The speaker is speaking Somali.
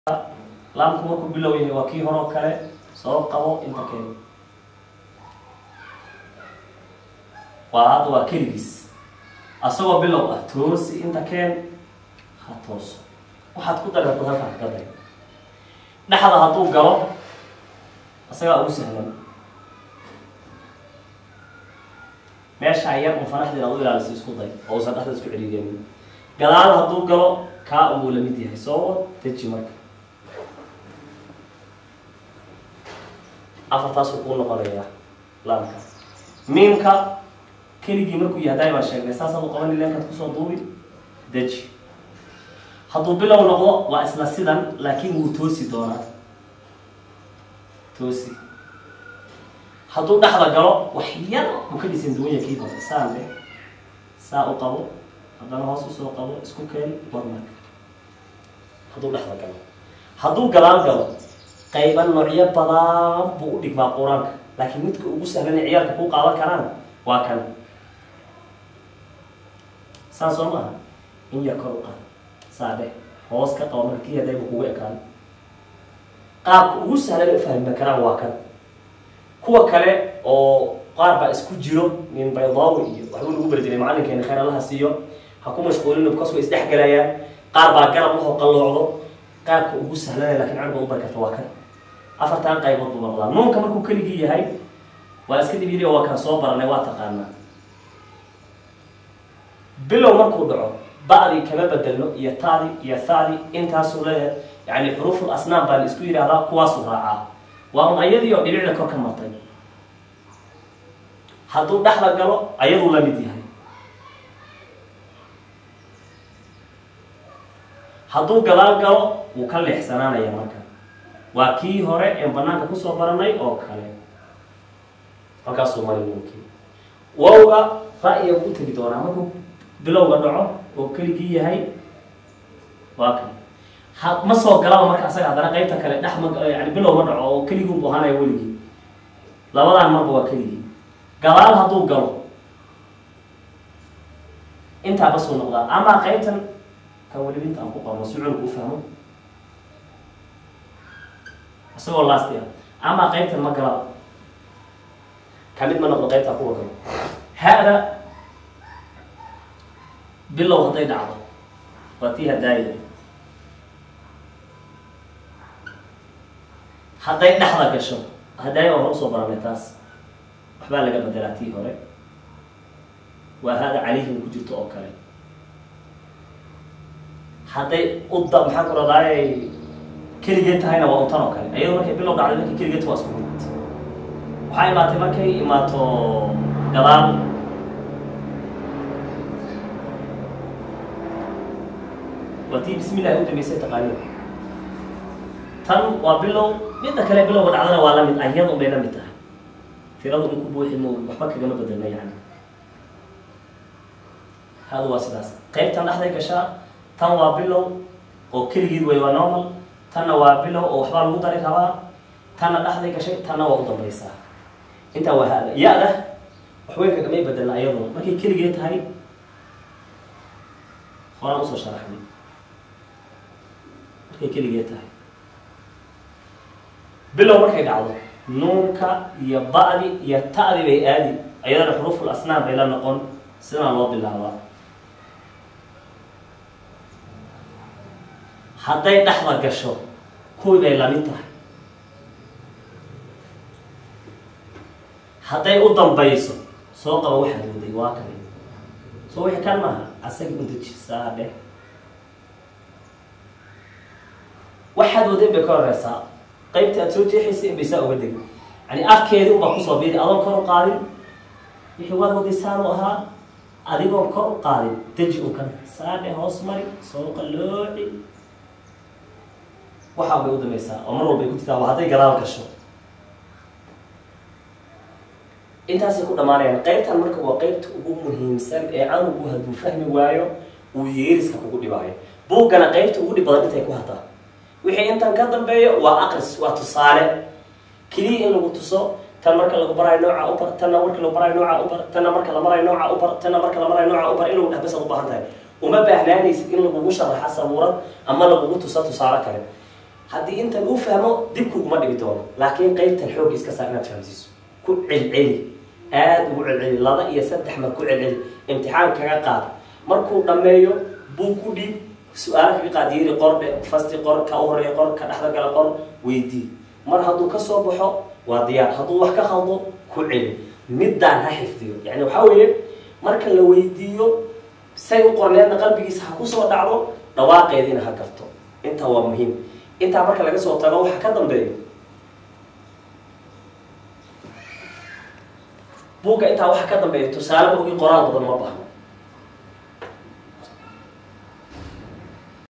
laamku markuu bilow yahay waa kii horoo kale soo qabo inta keen waa hadda waa keligiis asagoo bilow ah toosi inta keen ha tooso waxaad ku dararto halkaa ka day dhexda hadduu galo isagaa ugu sahlan meeshaa yar un fanaxdeed aad u ilaalisa isku day oo usan dhexda isku celiigenin gadaal hadduu galo kaa unbuu lamid yahay soo deji marka afartaasuu kuu noqonayaa laamka miimka keligii markuu yahay daay baan sheegnay saasaad u qabani leenkaad kusoo duubi deji hadduu bilow noqdo waa isla sidan laakiin wuu toosi doonaa toosi hadduu dhexda galo wax yar uu ka dhisan duwanya kii hore saan leh saa u qabo haddana hoos usoo qabo isku keen war marka hadduu dhexda galo hadduu gadaal galo qayba noocyo badan buu u dhigmaa qur-aanka laakiin midka ugu sahlanay ciyaalka kuu qaadan karaan waa kan saan soo maaha in yar kor u qaad saa dheh hoos ka qabo marka kii hadayba kugu ekaan qaabka ugu sahlan u fahmi karaan waa kan kuwa kale oo qaar baa isku jiro min baydawi iyo waxbuu lagu beri jiray macalinkeena khayr allaha siiyo ha ku mashquulin kas way isdhexgalayaan qaar baa garab lahoo qalloocdo qaabka ugu sahlanaya lakin carba u bari karta waa kan afartan qaybood buu noqdaa nuunka markuu keligii yahay waa iska dhibiri waa kaan soo baranay waa taqaanaa bilow markuu dhaco ba'dii kama bedelno iyo taadi iyo thadi intaasuu leeyahay yani xuruuful asnaam baa la isku yidhahdaa kuwaasuu raacaa waa un ayadii oo dhibicda kor ka martay hadduu dhexda galo ayaduu la mid yahay hadduu gadaal galo wuu ka leexsanaanaya marka waa kii hore ee banaanka kusoo baranay oo kale halkaasuu mari nuunkii wowga ra-iya u tegi doonaa markuu bilowga dhaco oo keligii yahay waa kan ha ma soo galaba marka asaga haddana qeybta kale dhex ma yani bilow ma dhaco oo keligii bu ahaanaya weligii labadan marba waa keligii gadaal hadduu galo intaa basuu noqdaa ama qeybtan kan weliba inta aan ku qabno si cunug u fahmo isagoo lasti ah ama qeybtan ma galaba kamid ma noqdo qeybtaa kuwa galo ha-da bilow hadday dhacdo waa tii hadaaya hadday dhexda gasho hadaaya hore usoo baranay taas waxbaa laga bedelaa tii hore waa hada calayhim ku jirto oo kale hadday udda maxaa ku radaaye keligeed tahayna waa untan oo kale ayado markay bilow dhacday markay keligeed waa isku mid waxaa imaatay markay imaato gadaal waa tii bismi llahi u dambeysay taqaaniin tan waa bilow midda kale bilowga dhacdana waa lamid ayad un bay la mid tahay tiradu in ku buuxi mo waxba kagama bedelna yani hada waa sidaas qeybtan dhexday gashaa tan waa bilow oo keligeed way waa normal tanna waa bilow oo waxbaa lagu dari rabaa tanna dhexday gashay tanna waa u dambaysaa intaa waa hada ya-da waxweyn kagamay bedelna ayaduna markay keligeed tahay horaan usoo sharaxnay markay keligeed tahay bilow markay dhacdo nuunka iyo ba'di iyo ta'di bay aadi ayadana xuruuful asnaam bay la noqon sidana loo bilaabaa hadday dhexda gasho kuwii bay lamid tahay hadday u dambayso soo qaba waxaad waday waa kale soo wixii kan maaha asagii undaji saa dheh waxaad waday bay ka horeysaa qaybta aad soo jeexaysa in bay saa uga degin yani afkeedii unbaa kusoo biiri adoon kor u qaadin wixii waad waday saanu ahaa adigoon kor u qaadin deji unkan saadhe hoos mari soo qalooci waxaa bay u dambaysaa oo mar walbay ku jirtaa waa hadday gadaal gasho intaasay ku dhamaanayaan qaybtan marka waa qaybta ugu muhiimsan ee canugu hadduu fahmi waayo uu yeeriska kugu dhibaayo buuggana qaybta ugu dhib badan intay ku hataa wixii intan ka dambeeyo waa aqris waa tusaale keliya in lagu tuso tan marka lagu baraayo nooca u bar tanna marka lagu baraayo nooca u bar tanna marka la marayo nooca u bar tanna marka la marayo nooca u bar in lagu dhexbasad u baahan tahay uma baahnaanaysid in lagugu sharaxa sabuurad ama lagugu tuso tusaale kale haddii intan uu fahmo dib kuguma dhigi doono laakiin qeybtan xoog iska saar inaad fahamsiiso ku celceli aada ugu celceli laba iyo saddex mar ku celceli imtixaan kaga qaad markuu dhammeeyo buu ku dhiib su-aalo kaga qaad yiri qordhe fasti qor ka u horeeya qor ka dhexda gala qor weydii mar hadduu kasoo baxo waa diyaar hadduu wax ka khaldo ku celi middaan ha xifdiyo yani waxaa weeye marka la weydiiyo say u qorneedna qalbigiisa ha kusoo dhacdo dhawaaqeediina ha garto intaa waa muhiim intaa marka laga soo tago waxa ka dambeeyo buugga intaa waxa ka dambeeya tusaale maogii qoraal badan ma baahno